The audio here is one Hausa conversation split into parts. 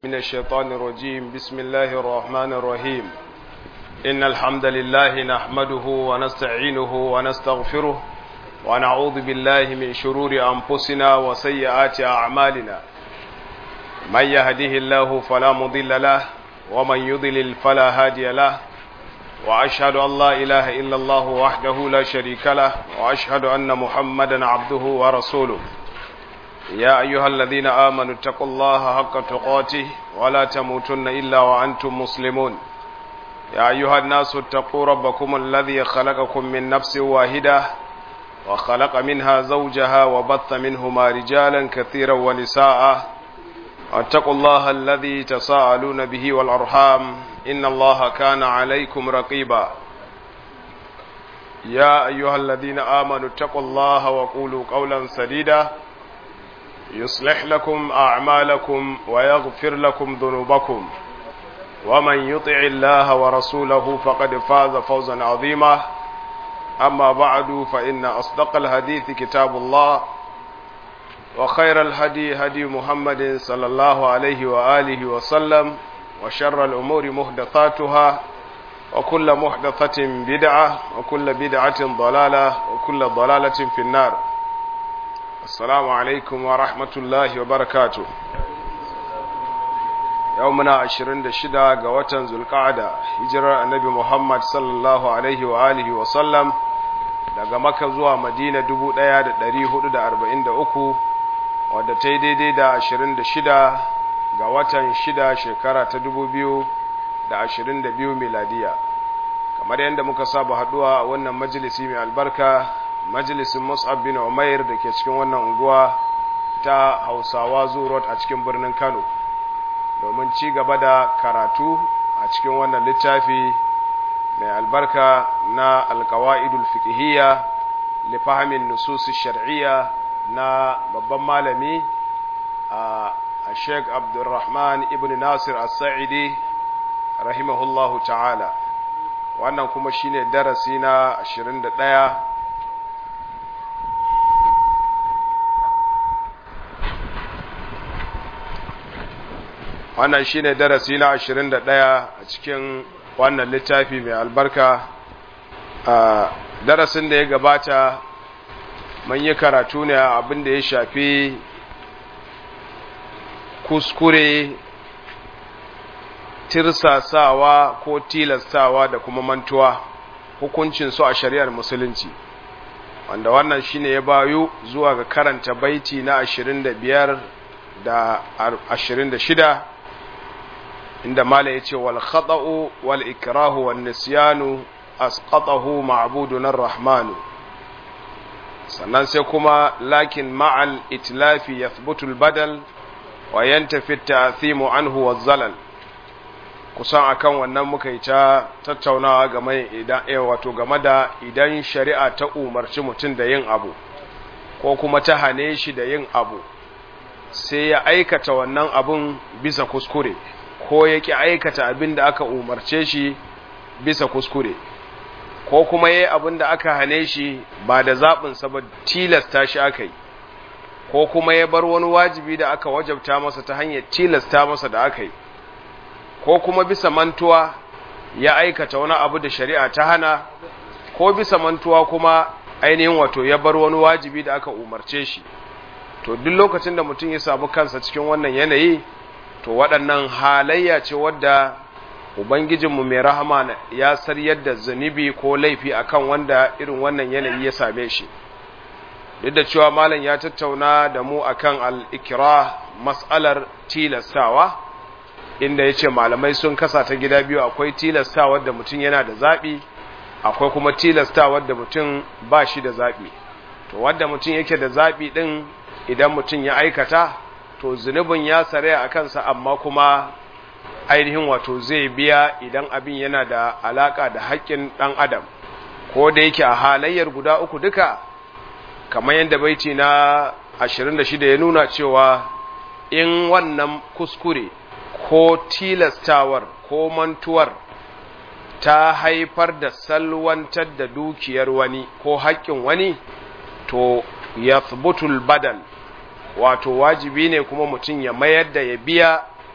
من الشيطان الرجيم بسم الله الرحمن الرحيم إن الحمد لله نحمده ونستعينه ونستغفره ونعوذ بالله من شرور أنفسنا وسيئات أعمالنا من يهده الله فلا مضل له ومن يضلل فلا هادي له وأشهد أن لا إله إلا الله وحده لا شريك له وأشهد أن محمدا عبده ورسوله يا أيها الذين آمنوا اتقوا الله حق تقاته ولا تموتن إلا وأنتم مسلمون يا أيها الناس اتقوا ربكم الذي خلقكم من نفس واحدة وخلق منها زوجها وبث منهما رجالا كثيرا ونساء واتقوا الله الذي تساءلون به والأرحام إن الله كان عليكم رقيبا يا أيها الذين آمنوا اتقوا الله وقولوا قولا سديدا يصلح لكم أعمالكم ويغفر لكم ذنوبكم ومن يطع الله ورسوله فقد فاز فوزا عظيما أما بعد فإن أصدق الحديث كتاب الله وخير الهدي هدي محمد صلى الله عليه وآله وسلم وشر الأمور محدثاتها وكل محدثة بدعة وكل بدعة ضلالة وكل ضلالة في النار السلام عليكم ورحمة الله وبركاته يومنا عشرين دشدا قوة ذو القعدة هجرة النبي محمد صلى الله عليه وآله وسلم daga maka zuwa madina dubu ɗaya da ɗari hudu da arba'in da uku wadda ta yi daidai da ashirin da shida ga watan shida shekara ta dubu biyu da ashirin da biyu miladiya kamar yadda muka saba haɗuwa a wannan majalisi mai albarka majalisin mus'ab bin umair da ke cikin wannan unguwa ta hausawa road a cikin birnin kano domin ci gaba da karatu a cikin wannan littafi mai albarka na alkawa'idul fiqhiyya li fahimin nusus shar'iyya na babban malami a Sheikh Abdulrahman ibn Nasir As-Sa'idi rahimahullahu ta'ala wannan kuma shine darasi na 21 wannan shine darasi na 21 a cikin wannan littafi mai albarka a darasin da ya gabata mun yi karatu ne abin da ya shafi kuskure tirsasawa ko tilastawa da kuma mantuwa hukuncin su a shari'ar musulunci wanda wannan shine ya bayu zuwa ga karanta baiti na 25 da 26 inda mala yace wal khata'u wal ikrahu wan nisyanu asqatahu ma'budun ar-rahman sannan sai kuma lakin ma'al itlafi yathbutu al-badal wa yantafi at-ta'thimu anhu waz-zalal kusan akan wannan muka yi ta tattaunawa game idan eh wato game da idan shari'a ta umarci mutum da yin abu ko kuma ta hane shi da yin abu sai ya aikata wannan abun bisa kuskure ko ya ki aikata abin da aka umarce shi bisa kuskure ko kuma yayi abin da aka hane shi ba da zaɓinsa ba tilasta shi aka yi ko kuma ya bar wani wajibi da aka wajabta masa ta hanyar tilasta masa da aka yi ko kuma bisa mantuwa ya aikata wani abu da shari'a ta hana ko bisa mantuwa kuma ainihin wato ya bar wani wajibi da aka umarce shi to duk lokacin da mutum ya samu kansa cikin wannan yanayi to waɗannan halayya ce wadda ubangijinmu mai rahama ya saryar da zunubi ko laifi akan wanda irin wannan yanayi ya same shi duk da cewa malam ya tattauna da mu akan al-ikra mas'alar tilastawa inda yace malamai sun kasa ta gida biyu akwai tilastawa da mutum yana da zabi akwai kuma tilastawa da mutum ba shi da zabi to wanda mutum yake da zabi din idan mutum ya aikata to zunubin ya sare a kansa amma kuma ainihin wato zai biya idan abin yana da alaka da haƙƙin ɗan adam ko da yake a halayyar guda uku duka kamar yadda baiti na 26 ya nuna cewa in wannan kuskure ko tilastawar ko mantuwar ta haifar da salwantar da dukiyar wani ko haƙƙin wani to yathbutul badal wato wajibi ne kuma mutum ya mayar da ya biya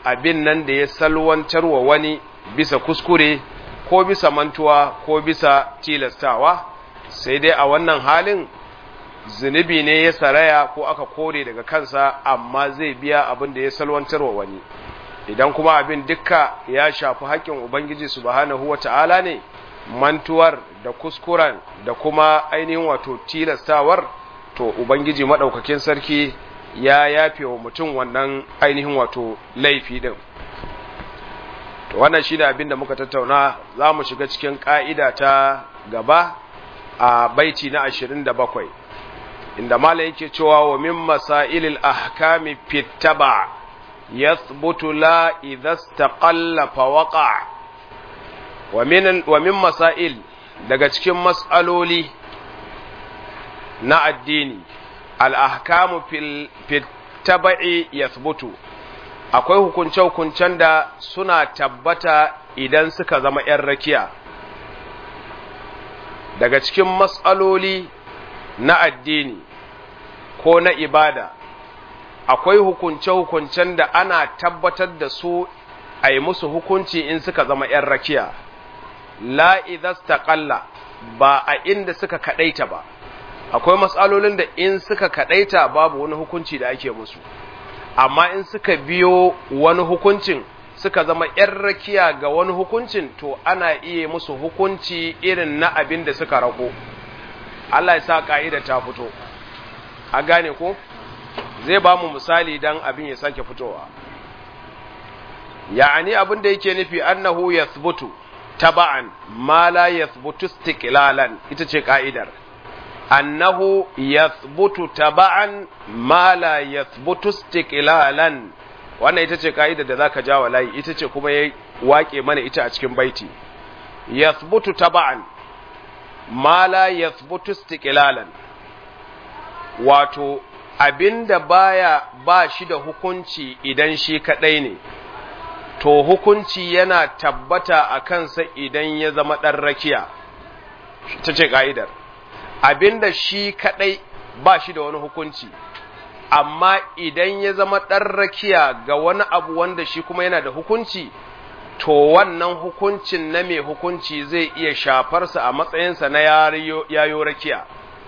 abin nan da ya salwantar wa wani bisa kuskure ko bisa mantuwa ko bisa tilastawa sai dai a wannan halin zunubi ne ya saraya ko aka kore daga kansa amma zai biya abin da ya salwantar wa wani idan kuma abin dukka ya shafi haƙƙin ubangiji subhanahu wata'ala ne mantuwar da kuskuren da kuma ainihin wato tilastawar to ubangiji maɗaukakin sarki ya yafe wa mutum wannan ainihin wato laifi ɗin to wannan shi da abin da muka tattauna za mu shiga cikin ƙa'ida ta gaba a baiti na ashirin da bakwai inda mala yake cewa wa min masailil ahkami fittaba yathbutu la idha istaqalla fa waqa wa min wa min masail daga cikin mas'aloli na addini al ahkamu fil fittaba'i yathbutu akwai hukunce-hukuncen da suna tabbata idan suka zama ‘yan rakiya daga cikin matsaloli na addini ko na ibada akwai hukunce-hukuncen da ana tabbatar da su a yi musu hukunci in suka zama ‘yan rakiya la'izas taƙalla ba a inda suka kaɗaita ba akwai matsalolin da in suka kaɗaita babu wani hukunci da ake musu amma in suka biyo wani hukuncin suka zama ‘yan rakiya ga wani hukuncin to ana iya musu hukunci irin na abin da suka rako Allah ya sa ƙa'ida ta fito a gane ko zai ba mu misali don abin ya sake fitowa ya'ani abin da yake nufi annahu yathbutu taba'an ma la yathbutu istiqlalan ita ce ka'idar annahu yathbutu taba'an ma la yathbutu istiqlalan wannan ita ce ka'idar da zaka jawa layi ita ce kuma ya wake mana ita a cikin baiti yathbutu taba'an ma la yathbutu istiqlalan wato abinda baya ba shi da hukunci idan shi kadai ne to hukunci yana tabbata a kansa idan ya zama ɗan rakiya ta ce ka'idar abinda shi kadai ba shi da wani hukunci amma idan ya zama ɗan rakiya ga wani abu wanda shi kuma yana da hukunci to wannan hukuncin na mai hukunci zai iya shafarsa a matsayinsa na yayo rakiya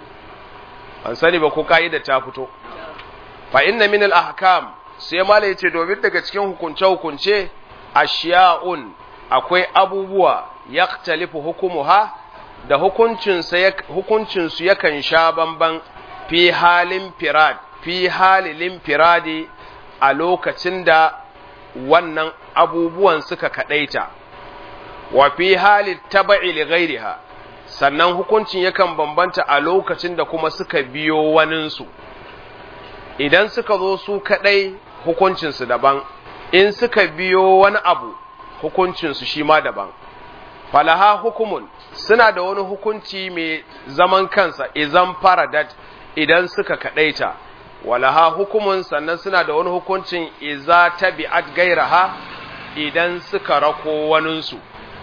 an sani ba ko ka'ida ta fito fa inna min al-ahkam sai mala yace domin daga cikin hukunce hukunce ashiya'un akwai abubuwa yaktalifu hukumuha da hukuncin sa hukuncin su yakan sha bamban fi halin firad fi halilin firadi a lokacin da wannan abubuwan suka kadaita wa fi halit taba'i li ghairiha sannan hukuncin yakan bambanta a lokacin da kuma suka biyo waninsu idan suka zo su kaɗai hukuncinsu daban in suka biyo wani abu hukuncinsu shi ma daban falaha hukumun suna da wani hukunci mai zaman kansa izan faradat idan suka kaɗaita walaha hukumun sannan suna da wani hukuncin iza tabi'at gairaha idan suka rako waninsu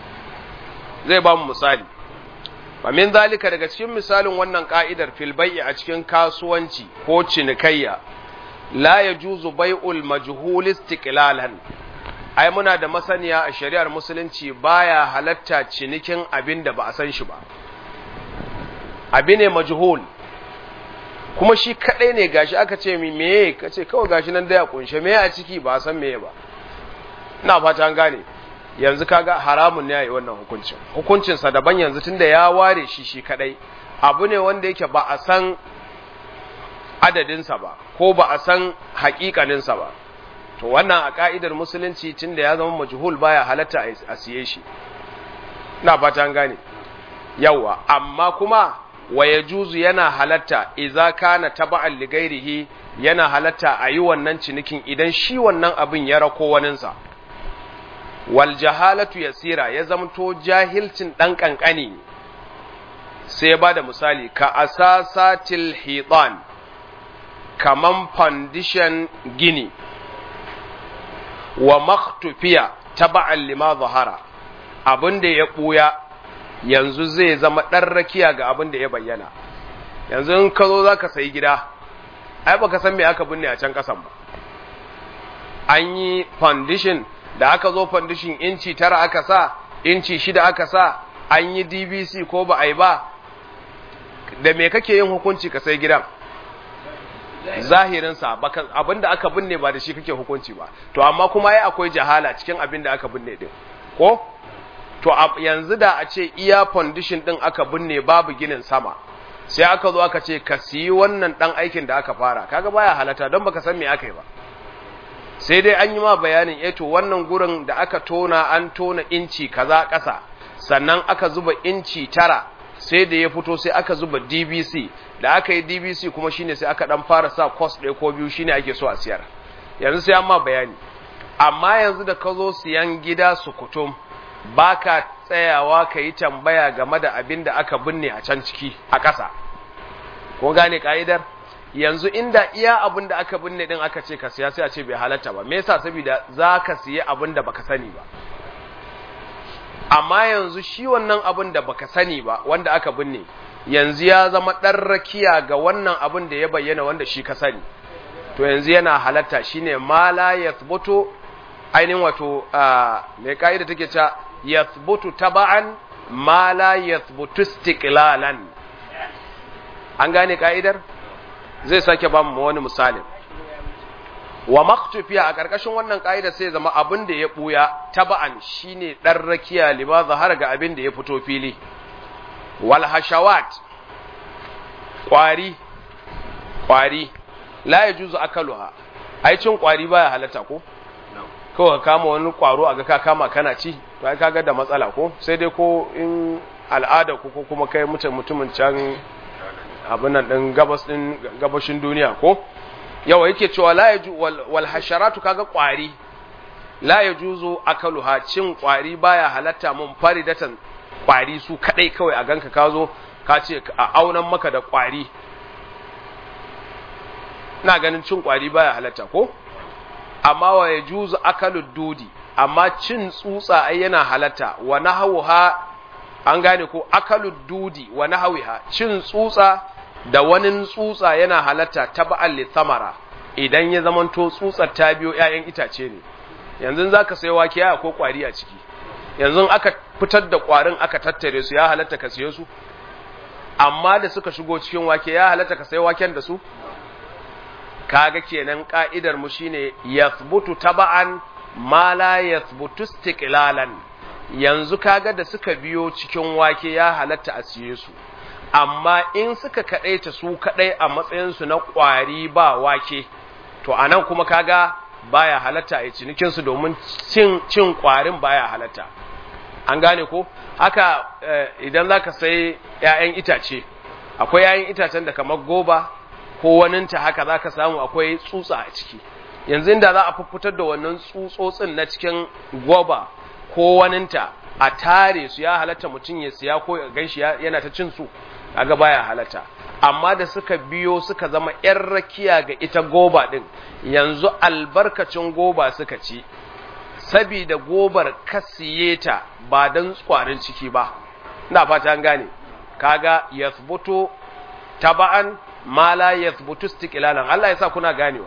zai ba mu misali min zalika daga cikin misalin wannan ka'idar fil bai'i a cikin kasuwanci ko cinikayya la yajuzu bai'ul majhul istiqlalan ai muna da masaniya a shari'ar musulunci baya halatta cinikin abin da ba a san shi ba abi ne majhul kuma shi kadai ne gashi aka ce mi meye kace kawai gashi nan da ya kunshe meye a ciki ba a san meye ba ina fata an gane yanzu kaga haramun ne yayi wannan hukuncin hukuncin sa daban yanzu tunda ya ware shi shi kadai abu ne wanda yake ba a san adadin sa ba ko ba a san hakikanin sa ba to wannan a ka'idar musulunci tunda ya zama majhul baya halatta a siye shi ina fata an gane yawa amma kuma wa yajuzu yana halatta idza kana taba'an li ghairihi yana halatta a yi wannan cinikin idan shi wannan abin ya rako waninsa wal jahalatu yasira ya zamto jahilcin dan kankani sai ya bada misali ka asasatil hitan kaman foundation gini wa maktufiya taba'an lima zahara abin da ya buya yanzu zai zama dan rakiya ga abin da ya bayyana yanzu in ka zo zaka sayi gida ai baka san me aka binne a can kasan ba an yi foundation da aka zo foundation inci tara aka sa inci shida aka sa an yi dbc ko ba a yi ba da me kake yin hukunci ka sai gidan zahirinsa abinda aka binne ba da shi kake hukunci ba to amma kuma ya akwai jahala cikin abin da aka binne din ko to yanzu da a ce iya foundation din aka binne babu ginin sama sai aka zo aka ce ka siyi wannan dan aikin da aka fara kaga baya halata don baka san me aka yi ba sai dai an yi ma bayanin eh to wannan gurin da aka tona an tona inci kaza ƙasa sannan aka zuba inci tara sai da ya fito sai aka zuba DBC da aka yi DBC kuma shine sai aka dan fara sa cost ɗaya ko biyu shine ake so a siyar yanzu sai an ma bayani amma yanzu da ka zo siyan gida su kutum baka tsayawa ka yi tambaya game da abin da aka binne a can ciki a ƙasa ko gane ka'idar yanzu inda iya abin da aka binne din aka ce ka siya sai a ce bai halatta ba me yasa saboda za ka siya abin da baka sani ba amma yanzu shi wannan abin da baka sani ba wanda aka binne yanzu ya zama ɗan rakiya ga wannan abin da ya bayyana wanda shi ka sani to yanzu yana halatta shine ma la yathbutu ainihin wato mai ka'ida take ta yathbutu taba'an ma la yathbutu istiqlalan an gane ka'idar zai sake ba mu wani misalin wa maktufiya a ƙarƙashin wannan ƙa'ida sai zama abin da ya ɓuya taba'an shine ɗan rakiya lima zahar ga abin da ya fito fili wal hashawat ƙwari ƙwari la ya juzu akaluha ai cin ƙwari baya halatta ko kawai kama wani ƙwaro a ga ka kama kana ci to ai kaga da matsala ko sai dai ko in al'ada ko kuma kai mutumin can abin nan ɗin gabas ɗin gabashin duniya ko yawa yake cewa la yaju wal hasharatu kaga kwari la yajuzu akaluha cin kwari baya halatta mun faridatan kwari su kadai kawai a ganka ka zo ka ce a aunan maka da kwari ina ganin cin kwari baya halatta ko amma wa yajuzu akalud dudi amma cin tsutsa ai yana halatta wa nahawha an gane ko akalud dudi wa nahwiha cin tsutsa da wani tsutsa yana halatta taba'an li samara idan ya zamanto tsutsar ta biyo ƴaƴan itace ne yanzu zaka sayi wake ya ko kwari a ciki yanzu aka fitar da kwarin aka tattare su ya halatta ka siye su amma da suka shigo cikin wake ya halatta ka sayi waken da su kaga kenan ka'idar mu shine yathbutu taba'an ma la yathbutu istiqlalan yanzu kaga da suka biyo cikin wake ya halatta a siye su amma in suka kaɗaita su kaɗai a matsayinsu na ƙwari ba wake to a nan kuma kaga baya halatta a cinikinsu domin cin, cin ƙwarin baya halatta an gane ko haka idan za ka sai ‘ya'yan itace akwai ‘ya'yan itacen da kamar goba ko waninta haka za ka samu akwai tsutsa a ciki yanzu inda za a fitar da wannan tsutsotsin na cikin goba ko waninta a tare su ya halatta mutum ya siya ko ya ganshi yana ta cin su kaga baya halatta amma da suka biyo suka zama ‘yan rakiya ga ita goba ɗin yanzu albarkacin goba suka ci sabida gobar kasiye ta ba don kwarin ciki ba ina fata an gane kaga yathbutu taba'an ma la yathbutu istiqlalan Allah ya sa kuna ganewa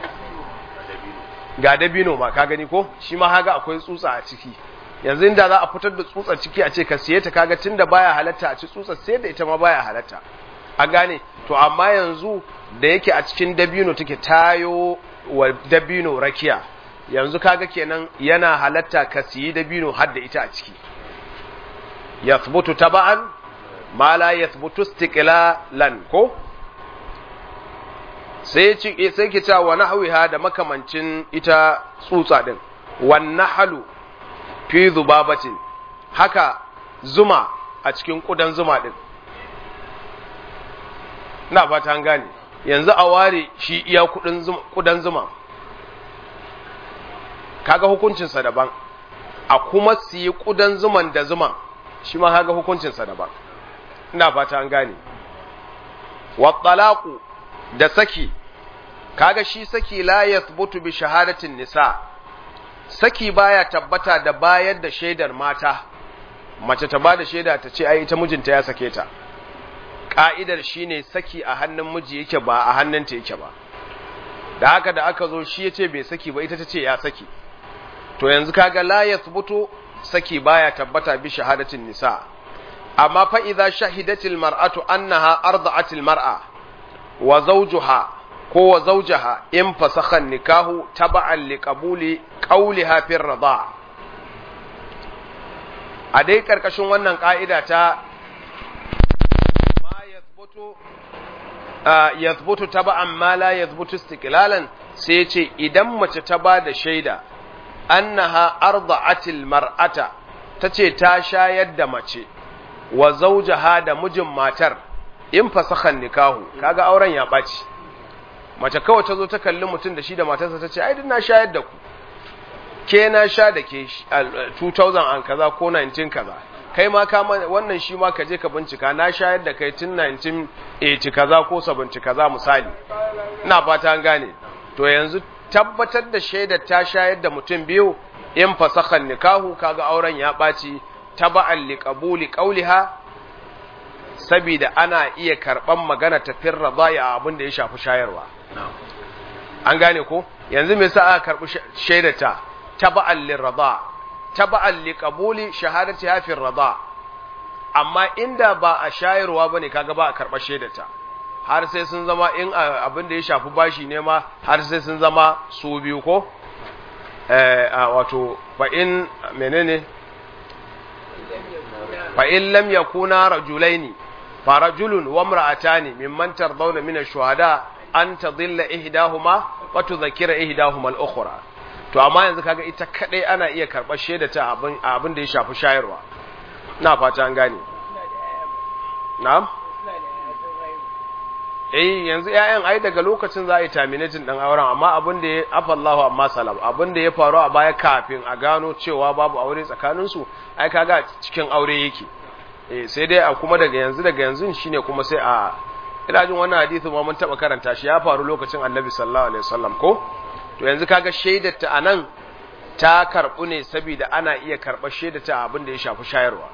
ga dabino ma ka gani ko shi ma haga akwai tsutsa a ciki yanzu inda za a fitar da tsutsar ciki a ce ka siye ta kaga tunda baya halatta a ci tsutsar sai da ita ma baya halatta a gane to amma yanzu da yake a cikin dabino take tayo wa dabino rakiya yanzu kaga kenan yana halatta ka siyi dabino har da ita a ciki yathbutu taba'an ma la yathbutu istiqlalan ko sai ci sai ke cewa wa nahwiha da makamancin ita tsutsa din wan nahlu fi zubabatin haka zuma a cikin kudan zuma din ina fata an gane yanzu a ware shi iya kudan zuma kaga hukuncinsa daban a kuma siyi kudan zuman da zuman shi ma kaga hukuncinsa daban ina fata an gane wattalaqu da saki kaga shi saki la yathbutu bi shahadatin nisa saki baya tabbata da bayar da shaidar mata mace ta bada shaida ta ce ai ita mijinta ya sake ta ka'idar shine saki a hannun miji yake ba a hannunta yake ba da haka da aka zo shi ya ce bai saki ba ita ta ce ya saki to yanzu kaga la yathbutu saki baya tabbata bi shahadatin nisa amma fa idza shahidatil mar'atu annaha arda'atil mar'a wa zawjuha ko wa zawjaha in fasakha nikahu taba'an liqabuli qawliha fi rida a dai karkashin wannan ka'ida ta ma yathbutu yathbutu taba'an ma la yathbutu istiqlalan sai ce idan mace ta ba da shaida annaha arda'atil mar'ata tace ta shayar da mace wa zawjaha da mijin matar in fasakhan nikahu kaga auren ya baci mace kawai ta zo ta kalli mutum da shi da matarsa tace ai din na shayar da ku ke na sha da ke 2000 an kaza ko 19 kaza kai ma ka wannan shi ma ka je ka bincika na shayar da kai tun 1980 kaza ko 70 kaza misali ina fata an gane to yanzu tabbatar da shaidar ta shayar da mutum biyu in fasakhan nikahu kaga auren ya ɓaci taba'an liqabuli qawliha saboda ana iya karban magana ta firra a abin da ya shafi shayarwa an gane ko yanzu me yasa aka karbi shaidar ta taba'an lirada taba'an liqabuli shahadati ha firra amma inda ba a shayarwa bane kaga ba a karba shaidar ta har sai sun zama in abin da ya shafi bashi ne ma har sai sun zama su biyu ko wato fa in menene fa in lam yakuna rajulaini fa rajulun wa imra'atani mimman tardawna min ash-shuhada an tadilla ihdahuma wa tudhakkira ihdahuma al-ukhra to amma yanzu kaga ita kadai ana iya karbar shaida ta abin abin da ya shafi shayarwa ina fata an gane na'am eh yanzu ƴaƴan ai daga lokacin za a yi terminating ɗin auren amma abin da ya afallahu amma salam abin da ya faru a baya kafin a gano cewa babu aure tsakanin su ai kaga cikin aure yake eh sai dai a kuma daga yanzu daga yanzu shine kuma sai a ina jin wannan hadisi ma mun taba karanta shi ya faru lokacin Annabi sallallahu alaihi wasallam ko to yanzu kaga shaidar ta anan ta karbu ne saboda ana iya karɓar shaidar ta abin da ya shafi shayarwa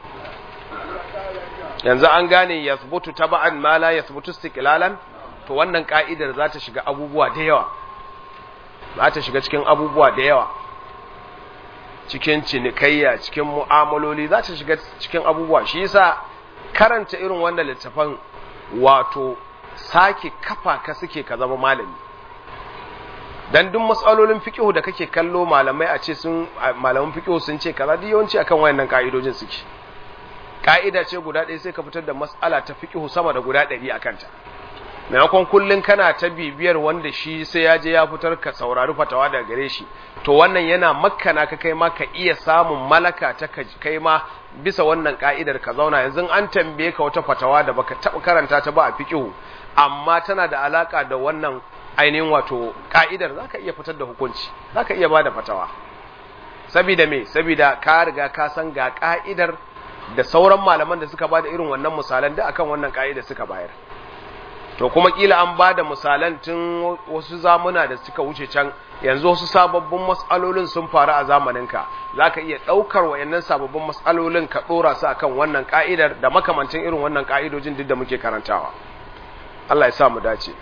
yanzu an gane yathbutu taba'an ma la yathbutu istiqlalan to wannan ka'idar za ta shiga abubuwa da yawa za ta shiga cikin abubuwa da yawa cikin cinikayya cikin mu'amaloli za ta shiga cikin abubuwa shi yasa karanta irin wannan littafan wato sake kafa ka suke ka zama malami dan duk matsalolin fiqhu da kake kallo malamai a ce sun malaman fiqhu sun ce kaza duk yawanci akan wayannan ka'idojin suke ka'ida ce guda ɗaya sai ka fitar da mas'ala ta fiqhu sama da guda ɗari akan ta maimakon kullun kana ta bibiyar wanda shi sai ya je ya fitar ka saurari fatawa daga gare shi to wannan yana makkana ka kai ma ka iya samun malaka ta kai ma bisa wannan ka'idar ka zauna yanzu an tambaye ka wata fatawa da baka taɓa karanta ta ba a fiqhu amma tana da alaka da wannan ainihin wato ka'idar zaka iya fitar da hukunci zaka iya bada fatawa sabida me sabida ka riga ka san ga ka'idar da sauran malaman da suka bada irin wannan misalan da akan wannan ka'idar suka bayar to kuma kila an bada misalan tun wasu zamuna da suka wuce can yanzu wasu sababbin mas'alolin sun faru a zamaninka zaka iya daukar wayannan sababbin mas'alolin ka dora su akan wannan ka'idar da makamancin irin wannan ka'idojin duk da muke karantawa Allah ya sa mu dace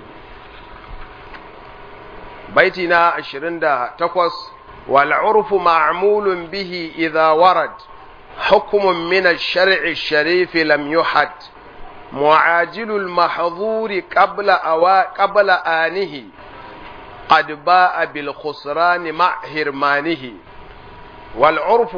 baiti na 28 wal urfu ma'mulun bihi idha warad hukmun min ash-shar'i ash-sharif lam yuhad معاجل المحظور قبل أوا قبل آنه قد باء بالخسران مع هرمانه والعرف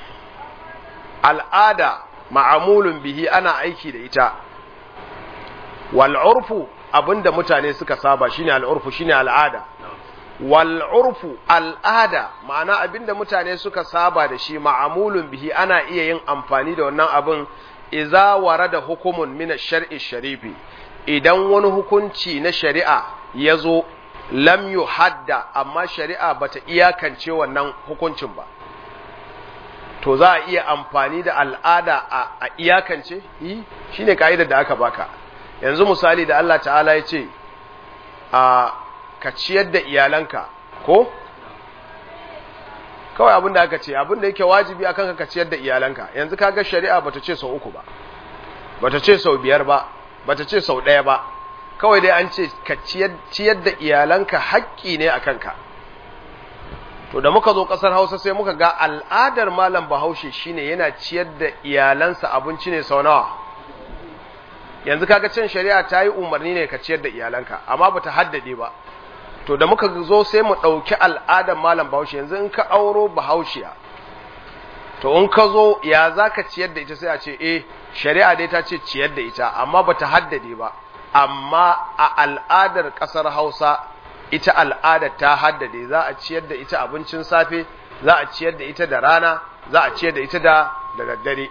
العادة معمول به أنا أيكي لإتا والعرف abinda mutane suka saba shine al'urfu shine al'ada wal urfu al'ada ma'ana abinda mutane suka saba da shi ma'amulun bihi ana iya yin amfani da wannan abin iza warada hukumun min ash-shar'i sharifi idan wani hukunci na shari'a ya zo lam yuhadda amma shari'a bata iyakance wannan hukuncin ba to za a iya amfani da al'ada a iyakance yi shine kaidar da aka baka yanzu misali da Allah ta'ala ya ce a ka ciyar da iyalanka ko kawai abin da aka ce abin da yake wajibi akan ka ciyar da iyalanka yanzu kaga shari'a bata ce sau uku ba bata ce sau biyar ba bata ce sau ɗaya ba kawai dai an ce ka ciyar da iyalanka haƙƙi ne a kanka to da muka zo ƙasar hausa sai muka ga al'adar malam bahaushe shine yana ciyar da iyalansa abinci ne sau nawa yanzu kaga cin shari'a ta yi umarni ne ka ciyar da iyalanka amma ba ta haddade ba to da muka zo sai mu ɗauki al'adar malam bahaushe yanzu in ka auro bahaushiya to in ka zo ya za ka ciyar da ita sai a ce eh shari'a dai ta ce ciyar da ita amma ba ta haddade ba amma a al'adar ƙasar hausa ita al'adar ta haddade za a ciyar da ita abincin safe za a ciyar da ita da rana za a ciyar da ita da da daddare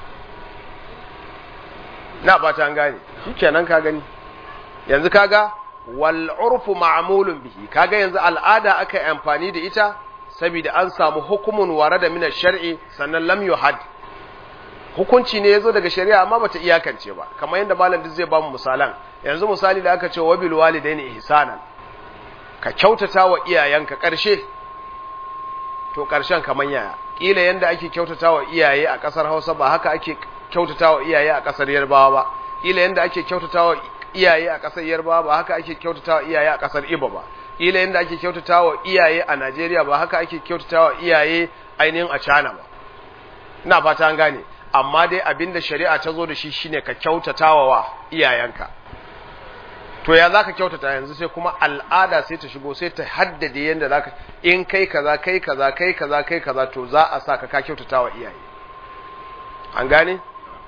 na ba ta gane shikenan ka gani yanzu kaga wal urfu ma'mulun bihi kaga yanzu al'ada aka yi amfani da ita saboda an samu hukumun warada min shar'i sannan lam yuhad hukunci ne yazo daga shari'a amma bata iyakance ba kamar yadda malam duk zai ba mu misalan yanzu misali da aka ce wa bil walidaini ihsanan ka kyautata wa iyayenka karshe to karshen kaman yaya kila yanda ake kyautata wa iyaye a kasar Hausa ba haka ake kyautata wa iyaye a kasar Yarbawa ba kila yanda ake kyautata wa iyaye a kasar Yarbawa ba haka ake kyautata wa iyaye a kasar Ibo ba kila yanda ake kyautata wa iyaye a Najeriya ba haka ake kyautata wa iyaye ainihin a China ba ina fata an gane amma dai abinda shari'a ta zo da shi shine ka kyautatawa wa iyayenka to ya zaka kyautata yanzu sai kuma al'ada sai ta shigo sai ta haddade yanda zaka in kai kaza kai kaza kai kaza kai kaza to za a sa ka ka kyautatawa iyaye an gane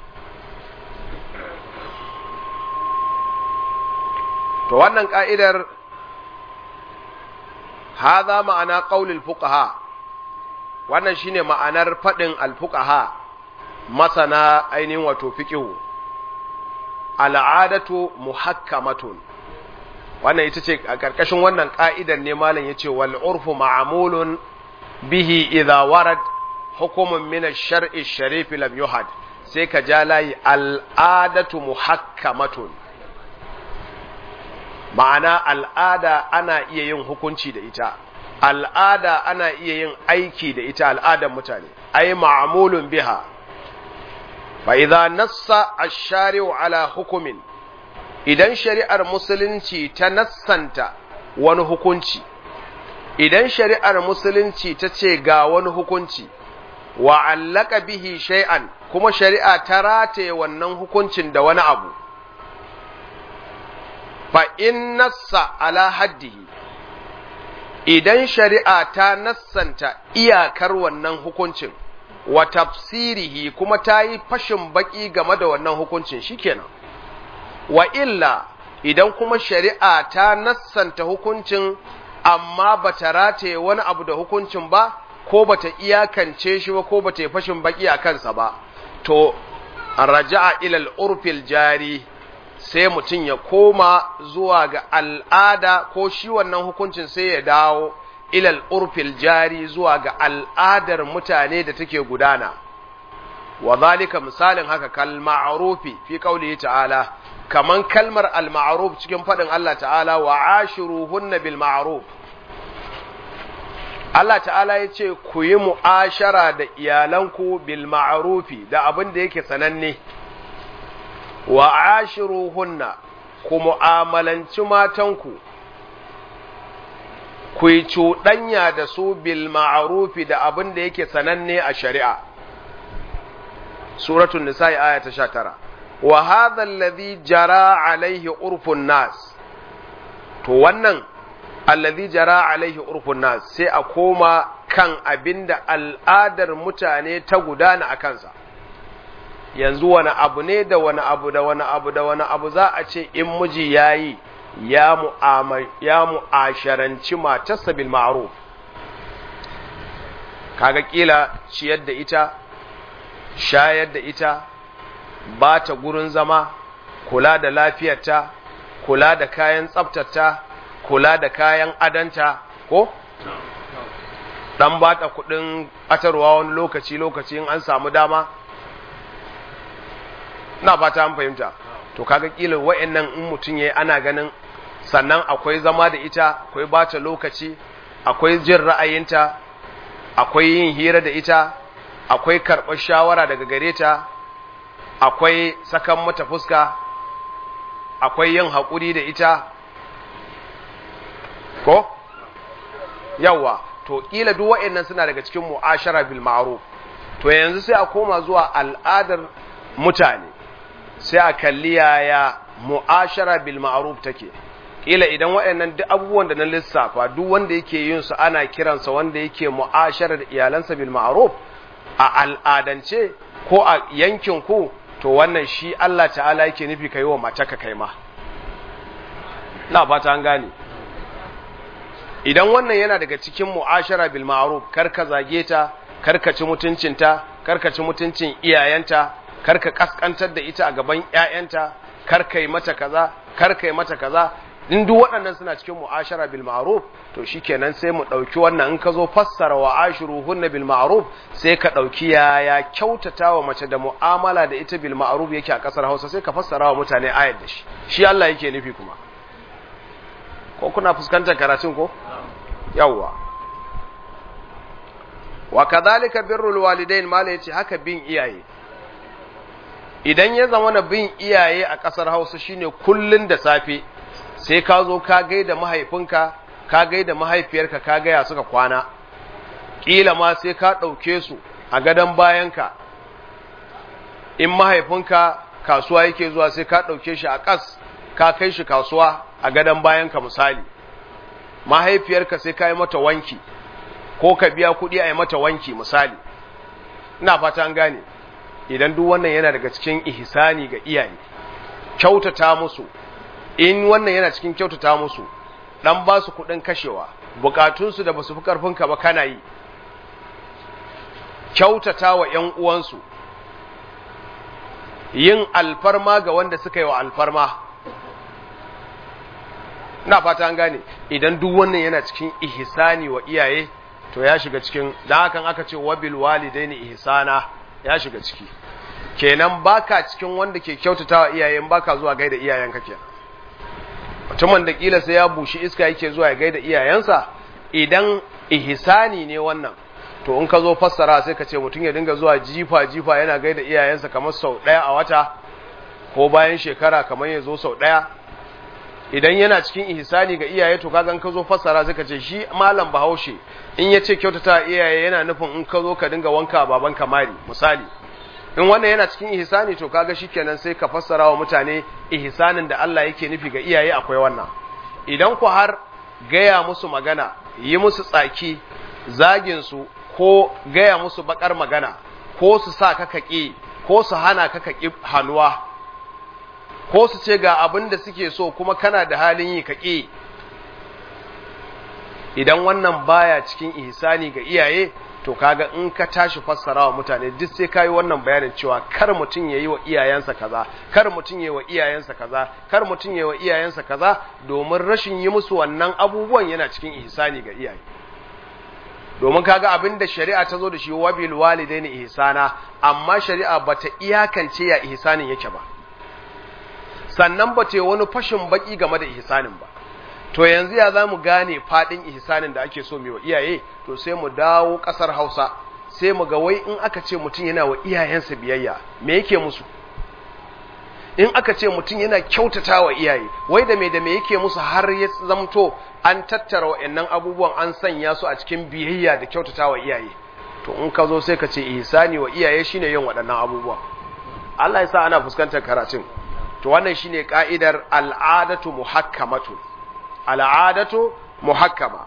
to wannan ka'idar hadha ma'ana qaulil fuqaha wannan shine ma'anar fadin al-fuqaha masana ainihin wato fiqihu al'adatu muhakkamatun wannan ita ce a ƙarƙashin wannan ƙa'idar ne malam yace wal urfu ma'mulun bihi idha warad hukumun min ash-shar'i sharif lam yuhad sai ka ja layi al'adatu muhakkamatun ma'ana al'ada ana iya yin hukunci da ita al'ada ana iya yin aiki da ita al'adar mutane ai ma'mulun biha fa idza nassa ash-shari'u ala hukumin idan shari'ar musulunci ta nassanta wani hukunci idan shari'ar musulunci ta ce ga wani hukunci wa allaka bihi shay'an kuma shari'a ta rataye wannan hukuncin da wani abu fa in nassa ala haddihi idan shari'a ta nassanta iyakar wannan hukuncin wa tafsirihi kuma ta yi fashin baki game da wannan hukuncin shikenan wa illa idan kuma shari'a ta nassanta hukuncin amma bata rataye wani abu da hukuncin ba ko bata iyakance shi ba ko bata yi fashin baki a kansa ba to raja'a ilal urfil jari sai mutum ya koma zuwa ga al'ada ko shi wannan hukuncin sai ya dawo ilal urfil jari zuwa ga al'adar mutane da take gudana wa zalika misalin haka kal ma'rufi fi qaulihi ta'ala kaman kalmar al ma'ruf cikin fadin Allah ta'ala wa ashiruhunna bil ma'ruf Allah ta'ala ya ce ku yi mu'ashara da iyalanku bil ma'rufi da abin da yake sananne wa ashiruhunna ku mu'amalanci matanku ku yi cuɗanya da su bil ma'rufi da abin da yake sananne a shari'a suratul nisa'i aya ta 19 wa hadha alladhi jara alaihi urfun nas to wannan alladhi jara alaihi urfun nas sai a koma kan abinda al'adar mutane ta gudana a kansa yanzu wani abu ne da wani abu da wani abu da wani abu za a ce in miji yayi ya ya mu'asharanci matarsa bil ma'ruf kaga kila ciyar da ita shayar da ita ba ta gurin zama kula da lafiyarta kula da kayan tsaftarta kula da kayan adanta ko dan ba ta kudin atarwa wani lokaci lokaci in an samu dama na fata an fahimta to kaga kila wa'annan in mutum yayi ana ganin sannan akwai zama da ita akwai bata lokaci akwai jin ra'ayinta akwai yin hira da ita akwai karɓar shawara daga gare ta akwai sakan mata fuska akwai yin haƙuri da ita ko yawa to kila duk waɗannan suna daga cikin mu'ashara bil ma'ruf to yanzu sai a koma zuwa al'adar mutane sai a kalli yaya mu'ashara bil ma'ruf take kila idan waɗannan duk abubuwan da na lissafa duk wanda yake yin su ana kiransa wanda yake mu'ashara da iyalansa bil ma'ruf a al'adance ko a yankin ku to wannan shi Allah ta'ala yake nufi kai wa mataka kai ma na fata an gane idan wannan yana daga cikin mu'ashara bil ma'ruf karka zage ta karka ci mutuncinta karka ci mutuncin iyayenta karka kaskantar da ita a gaban ƴaƴanta karka yi mata kaza karka yi mata kaza in duk waɗannan suna cikin mu'ashara bil ma'ruf to shikenan sai mu ɗauki wannan in ka zo fassara wa ashiruhunna bil ma'ruf sai ka ɗauki yaya kyautata wa mace da mu'amala da ita bil ma'ruf yake a ƙasar Hausa sai ka fassara wa mutane ayar da shi shi Allah yake nufi kuma ko kuna fuskantar karatun ko yawwa wa kadhalika birrul walidain mala yace haka bin iyaye idan ya zama na bin iyaye a ƙasar Hausa shine kullun da safe sai ka zo ka gaida mahaifinka ka gaida mahaifiyarka ka gaya suka kwana kila ma sai ka ɗauke su a gadon bayanka in mahaifinka kasuwa yake zuwa sai ka ɗauke shi a ƙas ka kai shi kasuwa a gadon bayanka misali mahaifiyarka sai ka yi mata wanki ko ka biya kuɗi a yi mata wanki misali ina fata an gane idan duk wannan yana daga cikin ihsani ga iyaye kyautata musu in wannan yana cikin kyautata musu dan ba su kuɗin kashewa bukatunsu da basu fi karfinka ba kana yi kyautata wa ‘yan uwansu yin alfarma ga wanda suka yi wa alfarma na fata an gane idan duk wannan yana cikin ihsani wa iyaye to ya shiga cikin da hakan aka ce wabil walidaini ihsana ya shiga ciki kenan baka cikin wanda ke kyautatawa iyayen baka zuwa gaida iyayenka kenan mutumin da kila sai ya bushi iska yake zuwa ya gaida iyayensa idan ihsani ne wannan to in ka zo fassara sai ka ce mutum ya dinga zuwa jifa jifa yana gaida iyayensa kamar sau ɗaya a wata ko bayan shekara kamar ya zo sau ɗaya idan yana cikin ihsani ga iyaye to kaga in ka zo fassara sai ka ce shi malam bahaushe in ya ce kyautata iyaye yana nufin in ka zo ka dinga wanka baban kamari misali in wannan yana cikin ihsani to kaga shikenan sai ka fassara wa mutane ihsanin da Allah yake nufi ga iyaye akwai wannan idan ku har gaya musu magana yi musu tsaki zagin su ko gaya musu bakar magana ko su sa ka kaki ko su hana ka kaki hannuwa ko su ce ga abin da suke so kuma kana da halin yi kaki idan wannan baya cikin ihsani ga iyaye to kaga in ka tashi fassara wa mutane duk sai kayi wannan bayanin cewa kar mutum yayi wa iyayensa kaza kar mutum yayi wa iyayensa kaza kar mutum yayi wa iyayensa kaza domin rashin yi musu wannan abubuwan yana cikin ihsani ga iyaye domin kaga abin da shari'a ta zo da shi wabil walidaini ihsana amma shari'a bata iyakance ya ihsanin yake ba sannan bata yi wani fashin baki game da ihsanin ba to yanzu ya za mu gane faɗin ihsanin da ake so mai wa iyaye to sai mu dawo ƙasar hausa sai mu ga wai in aka ce mutum yana wa iyayensa biyayya me yake musu in aka ce mutum yana kyautata wa iyaye wai da me da me yake musu har ya zamto an tattara wa'annan abubuwan an sanya su a cikin biyayya da kyautata wa iyaye to in ka zo sai ka ce ihsani wa iyaye shine yin waɗannan abubuwa Allah ya sa ana fuskantar karatun to wannan shine ka'idar al'adatu muhakkamatu al'adatu muhakkama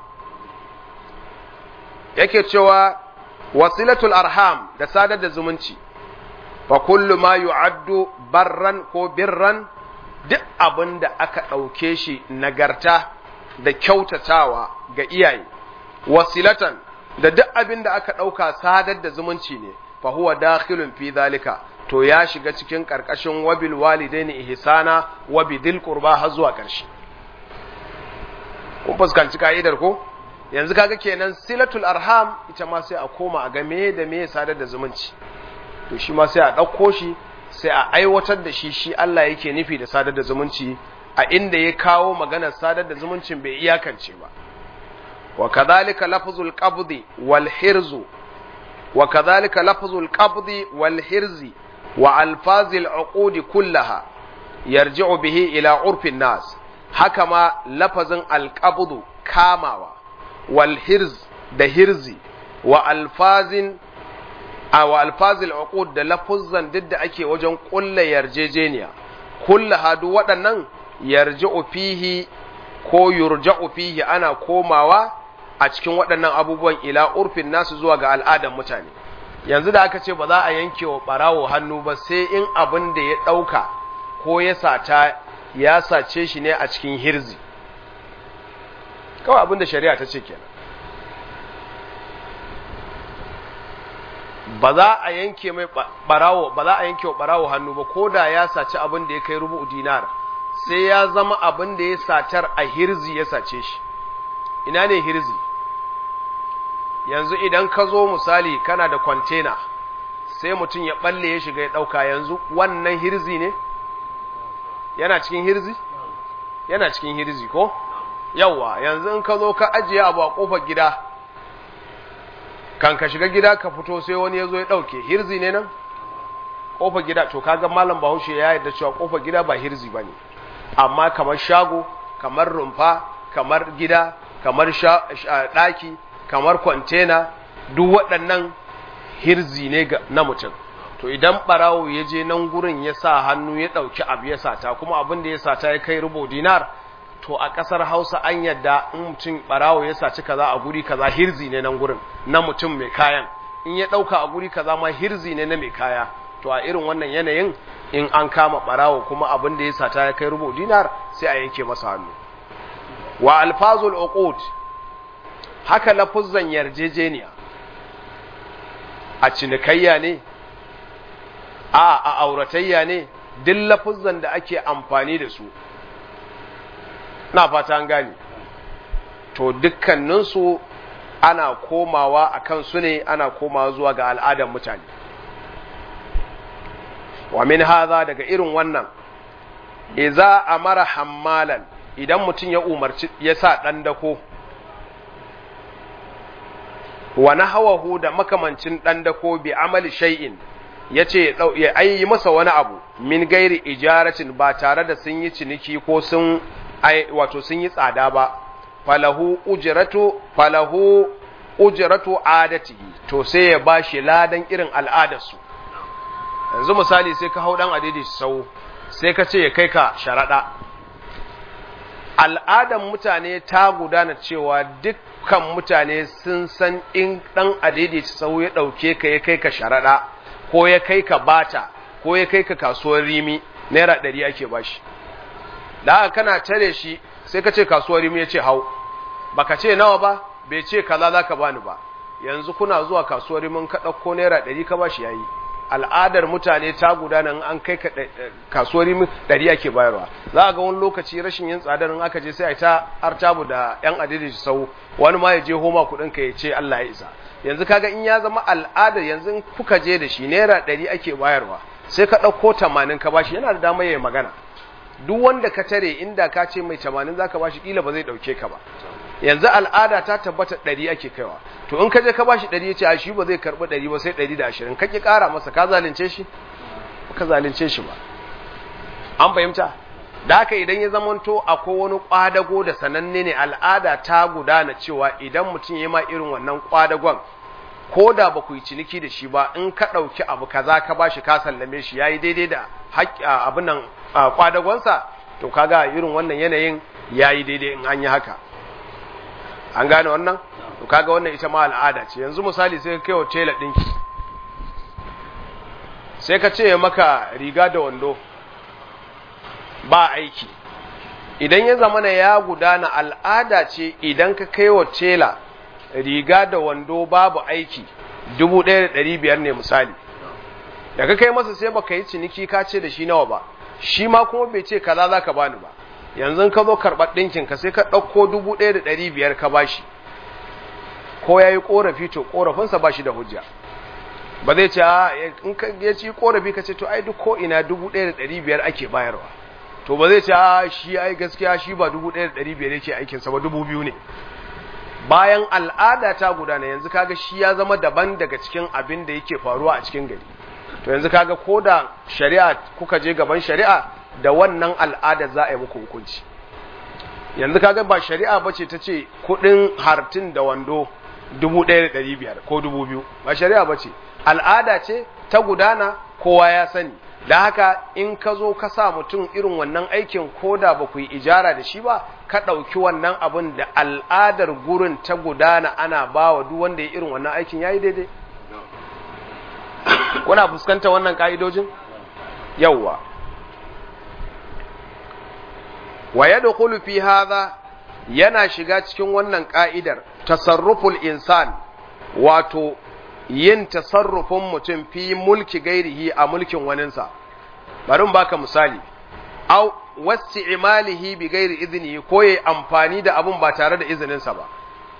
yake cewa wasilatul arham da sadar da zumunci fa kullu ma yu'addu barran ko birran duk abin da aka ɗauke shi nagarta da kyautatawa ga iyaye wasilatan da duk abin da aka ɗauka sadar da zumunci ne fa huwa dakhilun fi zalika to ya shiga cikin ƙarƙashin wabil walidaini ihsana wa bidil qurba har zuwa ƙarshe kun fuskanci ka'idar ko yanzu kaga kenan silatul arham ita ma sai a koma a ga me da me sadar da zumunci to shi ma sai a ɗauko shi sai a aiwatar da shi shi Allah yake nufi da sadar da zumunci a inda ya kawo maganar sadar da zumuncin bai iyakance ba wa kadhalika lafzul qabdi wal hirzu wa kadhalika lafzul qabdi wal hirzi wa alfazil uqudi kullaha yarji'u bihi ila urfin nas haka ma lafazin alqabdu kamawa wal hirz da hirzi wa alfazin a wa alfazil uqud da lafuzzan duk da ake wajen kulla yarjejeniya kulla hadu waɗannan yarji'u fihi ko yurja'u fihi ana komawa a cikin waɗannan abubuwan ila urfin nasu zuwa ga al'adan mutane yanzu da aka ce ba za a yanke wa ɓarawo hannu ba sai in abin da ya ɗauka ko ya sata ya sace shi ne a cikin hirzi kawai abin da shari'a ta ce kenan ba za a yanke mai ɓarawo ba za a yanke wa ɓarawo hannu ba ko da ya saci abin da ya kai rubu dinar sai ya zama abin da ya satar a hirzi ya sace shi ina ne hirzi yanzu idan ka zo misali kana da kwantena sai mutum ya balle ya shiga ya ɗauka yanzu wannan hirzi ne yana cikin hirzi yana cikin hirzi ko yawwa yanzu in ka zo ka ajiye abu a ƙofar gida kan ka shiga gida ka fito sai wani ya zo ya ɗauke hirzi ne nan ƙofar gida to kaga malam bahaushe ya yarda cewa ƙofar gida ba hirzi ba ne amma kamar shago kamar rumfa kamar gida kamar ɗaki kamar kwantena duk waɗannan hirzi ne na mutum to idan ɓarawo ya je nan gurin ya sa hannu ya ɗauki abu ya sata kuma abin da ya sata ya kai rubo dinar to a ƙasar hausa an yadda in mutum ɓarawo ya saci kaza a guri kaza hirzi ne nan gurin na mutum mai kayan in ya ɗauka a guri kaza ma hirzi ne na mai kaya to a irin wannan yanayin in an kama ɓarawo kuma abin da ya sata ya kai rubo dinar sai a yanke masa hannu wa alfazul uqud haka lafuzzan yarjejeniya a cinikayya ne a a auratayya ne duk lafuzzan da ake amfani da su na fata an gane to dukkaninsu ana komawa a kansu ne ana komawa zuwa ga al'adar mutane wa min haza daga irin wannan iza amara hammalan idan mutum ya umarci ya sa ɗan dako wa nahawahu da makamancin ɗan dako bi amali shay'in yace ya ayi masa wani abu min gairi ijaratin ba tare da sun yi ciniki ko sun wato sun yi tsada ba falahu ujratu falahu ujratu adatihi to sai ya bashi ladan irin al'adarsu yanzu misali sai ka hau dan adidi sau sai ka ce ya kai ka sharaɗa al'adan mutane ta gudana cewa dukkan mutane sun san in ɗan adidi sau ya ɗauke ka ya kai ka sharaɗa ko ya kai ka bata ko ya kai ka kasuwar rimi naira ɗari ake bashi da haka kana tare shi sai ka ce kasuwar rimi ya ce hau baka ce nawa ba bai ce kaza za ka bani ba yanzu kuna zuwa kasuwar rimin ka ɗauko naira ɗari ka bashi yayi al'adar mutane ta gudana in an kai kasuwar ɗari ake bayarwa za a ga wani lokaci rashin yin tsadar in aka je sai a ta artabu da yan adidi sau wani ma ya je homa kuɗin ka ya ce Allah ya isa yanzu kaga in ya zama al'adar yanzu in kuka je da shi naira ɗari ake bayarwa sai ka ɗauko tamanin ka bashi yana da damar ya magana duk wanda ka tare inda ka ce mai tamanin zaka bashi kila ba zai ɗauke ka ba yanzu al'ada ta tabbata ɗari ake kaiwa to in ka je ka ba shi ɗari ya ce a shi ba zai karɓi ɗari ba sai ɗari da ashirin ka ƙi ƙara masa ka zalunce shi ka zalunce shi ba an fahimta da haka idan ya zamanto akwai wani ƙwadago da sananne ne al'ada ta gudana cewa idan mutum ya ma irin wannan ƙwadagon ko da ba ku yi ciniki da shi ba in ka ɗauki abu kaza ka ba shi ka sallame shi ya yi daidai da abin nan ƙwadagonsa to kaga irin wannan yanayin ya yi daidai in an yi haka an gane wannan to kaga wannan ita ma al'ada ce yanzu misali sai ka kai wa tela dinki sai ka ce maka riga da wando ba aiki idan ya zamana ya gudana al'ada ce idan ka kai wa tela riga da wando babu aiki dubu ɗaya da ɗari biyar ne misali da ka kai masa sai baka yi ciniki ka ce da shi nawa ba shi ma kuma bai ce kaza za ka bani ba yanzu ka zo karɓar ɗinkin ka sai ka ɗauko dubu ɗaya da ɗari biyar ka bashi ko ya yi ƙorafi to ƙorafinsa ba shi da hujja ba zai ce a in ka ya ci ƙorafi ka ce to ai duk ko ina dubu ɗaya da ɗari biyar ake bayarwa to ba zai ce a shi ai gaskiya shi ba dubu ɗaya da ɗari biyar yake aikinsa ba dubu biyu ne bayan al'ada ta gudana yanzu kaga shi ya zama daban daga cikin abin da yake faruwa a cikin gari to yanzu kaga ko da shari'a kuka je gaban shari'a da wannan al'ada za a yi muku hukunci yanzu kaga ba shari'a ba ce ta ce kudin hartin da wando 1,500 ko 2,000 ba shari'a ba ce al'ada ce ta gudana kowa ya sani da haka in ka zo ka sa mutum irin wannan aikin ko da ba ku yi ijara da shi ba ka ɗauki wannan abin da al'adar gurin ta gudana ana ba wa duk wanda ya irin wannan aikin ya yi daidai kuna fuskanta wannan ka'idojin yawwa wa yadkhulu fi hadha yana shiga cikin wannan ka'idar tasarruful insan wato yin tasarrufin mutum fi mulki gairihi a mulkin waninsa bari baka misali au wasti'malihi bi gairi iznihi ko yayi amfani da abun ba tare da izininsa ba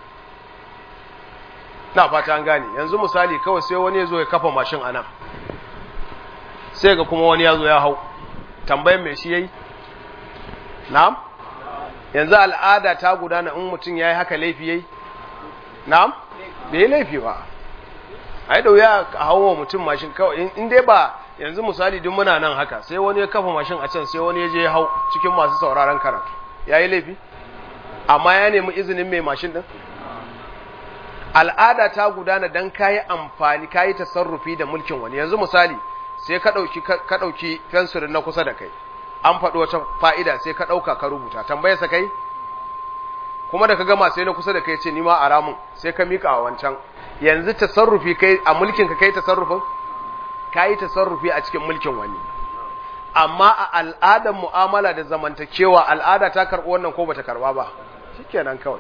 na fata an gane yanzu misali kawai sai wani ya zo ya kafa mashin anan sai ga kuma wani ya zo ya hau tambayan me shi yayi na'am yanzu al'ada ta gudana in mutum yayi haka laifi yayi na'am bai laifi ba ai da wuya a hawo mutum mashin kawai in dai ba yanzu misali duk muna nan haka sai wani ya kafa mashin a can sai wani ya je ya hau cikin masu sauraron karatu yayi laifi amma ya nemi izinin mai mashin din al'ada ta gudana dan kayi amfani kayi tasarrufi da mulkin wani yanzu misali sai ka dauki ka dauki fensirin na kusa da kai an faɗi wata fa'ida sai ka ɗauka ka rubuta tambayar sa kai kuma da ka gama sai na kusa da kai ce ni ma a ramun sai ka mika a wancan yanzu tasarrufi kai a mulkin ka kai tasarrufin ka yi tasarrufi a cikin mulkin wani amma a al'adar mu'amala da zamantakewa al'ada ta karɓi wannan ko bata karɓa ba shikenan kawai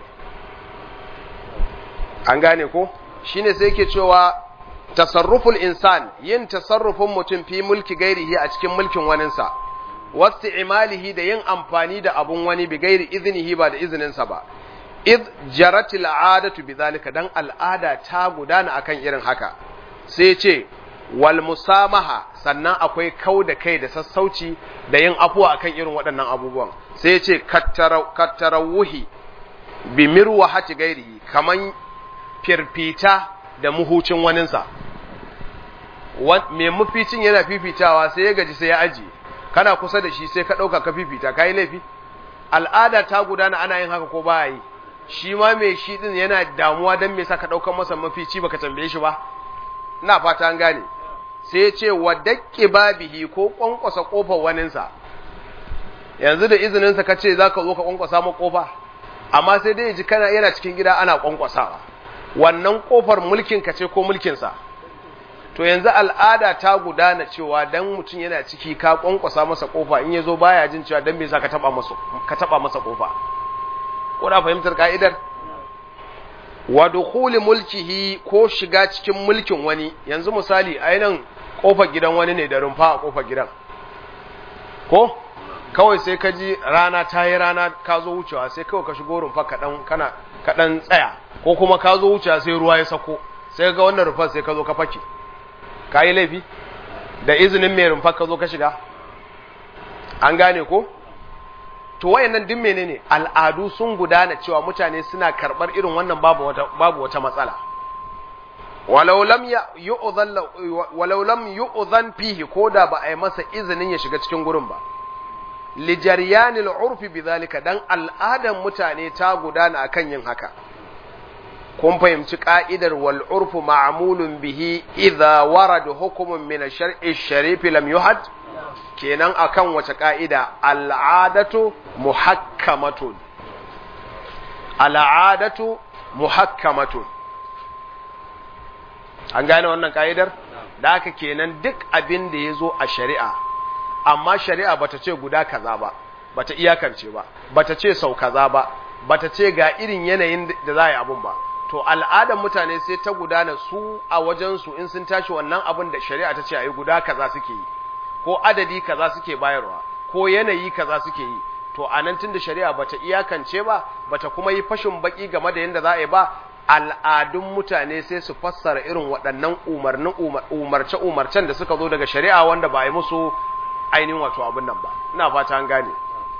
an gane ko shine sai yake cewa tasarruful insan yin tasarrufin mutum fi mulki gairihi a cikin mulkin waninsa wasu imalihi da yin amfani da abun wani bi gairi izinihi ba da izininsa ba iz jaratil adatu bi zalika dan al'ada ta gudana akan irin haka sai ce wal musamaha sannan akwai kau da kai da sassauci da yin afuwa akan irin waɗannan abubuwan sai ce kattarawuhi bi mirwahati gairihi kaman firfita da muhucin waninsa mai maficin yana fifitawa sai ya gaji sai ya ajiye kana kusa da shi sai ka ɗauka ka fifita ka yi laifi al'ada ta gudana ana yin haka ko ba yi shi ma mai shi ɗin yana damuwa don me sa ka ɗaukar masa mafici baka tambaye shi ba ina fata an gane sai ya ce wa daƙƙi babihi ko ƙwanƙwasa ƙofar waninsa yanzu da izininsa ka ce za ka zo ka ƙwanƙwasa ma ƙofa amma sai dai ji kana yana cikin gida ana ƙwanƙwasawa wannan ƙofar mulkin ka ce ko mulkinsa to yanzu al'ada ta gudana cewa dan mutum yana ciki ka kwankwasa masa kofa in yazo baya jin cewa dan me za ka taba masa ka taba masa kofa ko da fahimtar ka'idar wa dukhuli mulkihi ko shiga cikin mulkin wani yanzu misali ainihin kofar gidan wani ne da rumfa a kofar gidan ko kawai sai ka ji rana ta yi rana ka zo wucewa sai kawai ka shigo rumfa kaɗan kana kaɗan tsaya ko kuma ka zo wucewa sai ruwa ya sako sai ga wannan rumfar sai ka zo ka fake ka yi laifi da izinin mai rumfa ka zo ka shiga an gane ko to wayannan din menene al'adu sun gudana cewa mutane suna karɓar irin wannan babu wata babu wata matsala walau lam yu'dhan walau lam yu'dhan fihi koda ba a yi masa izinin ya shiga cikin gurin ba li jaryanil urfi bidhalika dan al'adan mutane ta gudana akan yin haka kun fahimci ka'idar wal urfu ma'mulun bihi idza warada hukumun min ash-shar'i sharif lam yuhad kenan akan wace ka'ida al'adatu muhakkamatun al'adatu muhakkamatun an gane wannan ka'idar da haka kenan duk abin da ya zo a shari'a amma shari'a bata ce guda kaza ba bata iyakance ba bata ce sau kaza ba bata ce ga irin yanayin da za a yi abun ba to al'adar mutane sai ta gudana su a wajensu in sun tashi wannan abin da shari'a ta ce a yi guda kaza suke yi ko adadi kaza suke bayarwa ko yanayi kaza suke yi to a nan tunda shari'a bata iyakance ba bata kuma yi fashin baki game da yadda za a yi ba al'adun mutane sai su fassara irin waɗannan umarnin umarce umarcen da suka zo daga shari'a wanda ba a yi musu ainihin wato abin nan ba ina fata an gane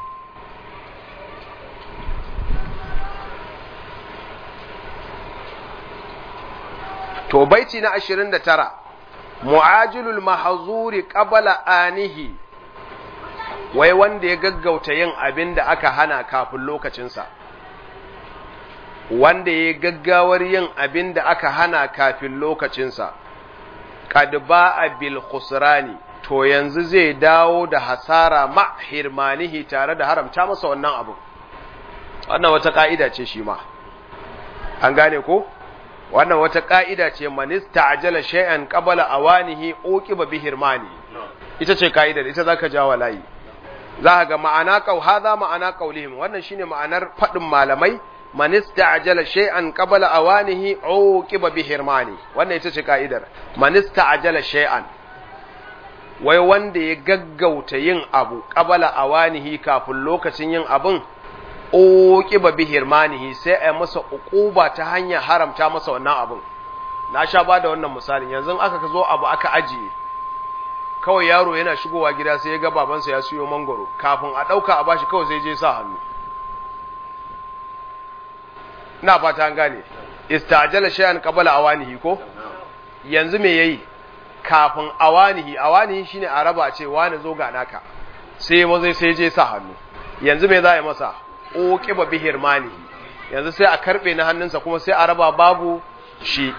to baiti na 29 mu'ajilul mahzuri qabla anihi wai wanda ya gaggauta yin abin da aka hana kafin lokacinsa wanda ya gaggawar yin abin da aka hana kafin lokacinsa kad ba'a bil khusrani to yanzu zai dawo da hasara ma hirmanihi tare da haramta masa wannan abu wannan wata ka'ida ce shi ma an gane ko wannan wata ka'ida ce manista ajala shay'an qabala awanihi uqiba bi hirmani ita ce ka'idar ita zaka jawa layi za ga ma'ana qau hadha ma'ana qaulihim wannan shine ma'anar fadin malamai manista ajala shay'an qabala awanihi uqiba bi hirmani wannan ita ce ka'idar manista ajala shay'an wai wanda ya gaggauta yin abu qabala awanihi kafin lokacin yin abun uqiba bi hirmanihi sai a masa uquba ta hanyar haramta masa wannan abun na sha ba da wannan misalin yanzu aka zo abu aka ajiye kawai yaro yana shigowa gida sai ya ga babansa ya siyo mangoro kafin a dauka a bashi kawai sai je sa hannu ina fata an gane istajala shay'an qabala awanihi ko yanzu me yayi kafin awanihi awanihi shine a raba ce wani zo ga naka sai ma zai sai je sa hannu yanzu me za a yi masa uqiba bi hirmanihi yanzu sai a karbe na hannunsa kuma sai a raba babu shi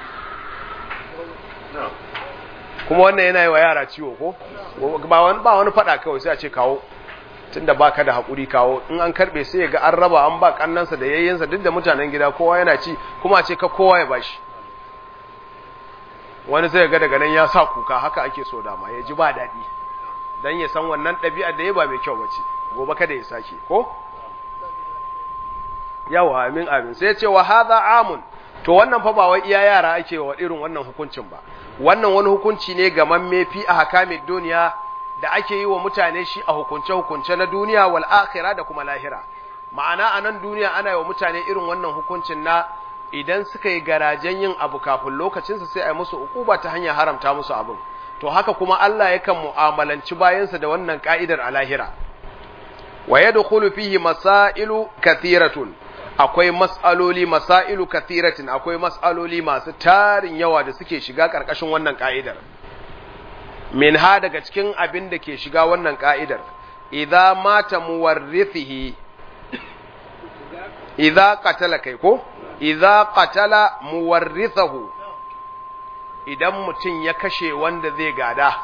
kuma wannan yana yi wa yara ciwo ko ba wani ba wani fada kawai sai a ce kawo tunda baka da hakuri kawo in an karbe sai ya ga an raba an ba kannansa da yayyensa duk da mutanen gida kowa yana ci kuma a ce ka kowa ya bashi wani sai ga daga nan ya sa kuka haka ake so dama ya ji ba daɗi dan ya san wannan ɗabi'a da ya ba mai kyau bace gobe kada ya sake ko yawa amin amin sai ya ce wa hadha amun to wannan fa ba wai iya yara ake wa irin wannan hukuncin ba wannan wani hukunci ne ga mamme fi a hakamin duniya da ake yi wa mutane shi a hukunce-hukunce na duniya wal akhira da kuma lahira ma'ana a nan duniya ana yi wa mutane irin wannan hukuncin na idan suka yi garajen yin abu kafin lokacinsa sai a yi musu ukuba ta hanyar haramta musu abin to haka kuma Allah yakan mu'amalanci bayansa da wannan ka'idar a lahira wa yadkhulu fihi masailu kathiratun akwai mas'aloli masailu kathiratin akwai mas'aloli masu tarin yawa da suke shiga karkashin wannan ka'idar min ha daga cikin abin da ke shiga wannan ka'idar idza mata muwarrithihi idza qatala kai ko idza qatala muwarrithahu idan mutum ya kashe wanda zai gada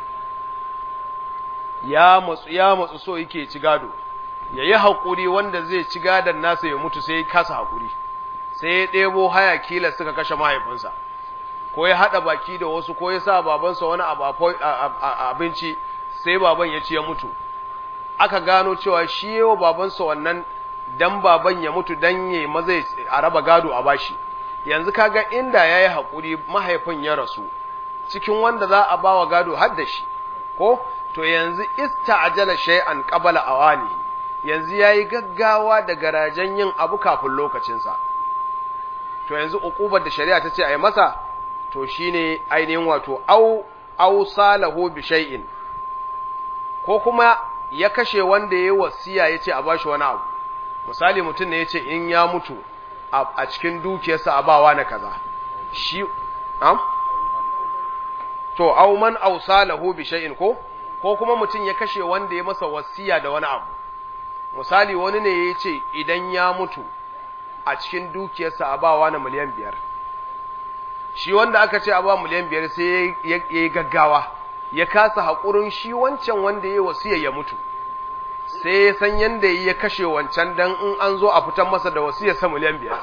ya matsu ya matsu so yake ci gado yayi hakuri wanda zai ci gadon nasa ya mutu sai ya kasa hakuri sai ya ɗebo haya kila suka kashe mahaifinsa ko ya haɗa baki da wasu ko ya sa babansa wani abinci sai baban ya ci ya mutu aka gano cewa shi yawa babansa wannan dan baban ya mutu dan ya maza a raba gado a bashi yanzu kaga inda ya yi haƙuri mahaifin ya rasu cikin wanda za a ba wa gado har da shi ko to yanzu ista ajala shay'an qabala awani yanzu yayi gaggawa da garajen yin abu kafin lokacinsa to yanzu uqubar da shari'a ta ce a yi masa to shine ainihin wato au au salahu bi shay'in ko kuma ya kashe wanda yayi wasiya yace a bashi wani abu misali mutum ne yace in ya mutu a cikin dukiyarsa a bawa na kaza shi am to au man au salahu bi shay'in ko ko kuma mutum ya kashe wanda ya masa wasiya da wani abu misali wani ne yace idan ya mutu a cikin dukiyarsa a bawa na miliyan biyar shi wanda aka ce a ba miliyan biyar sai ya yi gaggawa ya kasa haƙurin shi wancan wanda ya yi wasiya ya mutu sai ya san yadda ya kashe wancan don in an zo a fitan masa da wasiyar sa miliyan biyar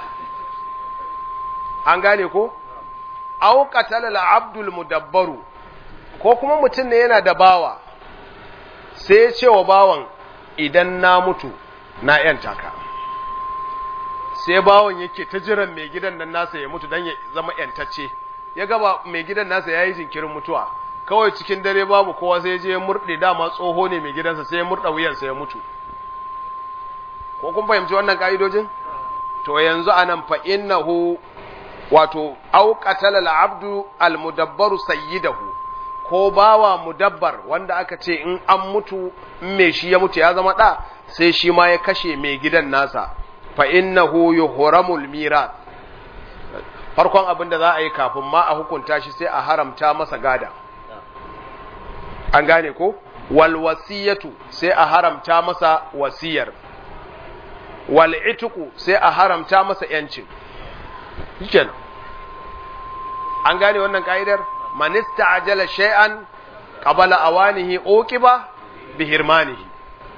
an gane ko au qatala abdul mudabbaru ko kuma mutum ne yana da bawa sai ya ce wa bawan idan na mutu na yanta ka sai bawan yake ta jiran mai gidan nan nasa ya mutu don ya zama yantacce ya gaba mai gidan nasa ya yi jinkirin mutuwa kawai cikin dare babu kowa sai je ya murɗe dama tsoho ne mai gidansa sai ya murɗa wuyansa ya mutu ko kun fahimci wannan ka'idojin to yanzu anan fa innahu wato au qatala al-abdu al-mudabbaru sayyidahu ko bawa mudabbar wanda aka ce in an mutu in mai shi ya mutu ya zama da sai shi ma ya kashe mai gidan nasa fa innahu yuhramul mirath farkon abin da za a yi kafin ma a hukunta shi sai a haramta masa gada an gane ko wal wasiyatu sai a haramta masa wasiyar wal ituku sai a haramta masa yancin shikenan an gane wannan ka'idar man ista'jala shay'an qabala awanihi uqiba bihirmanihi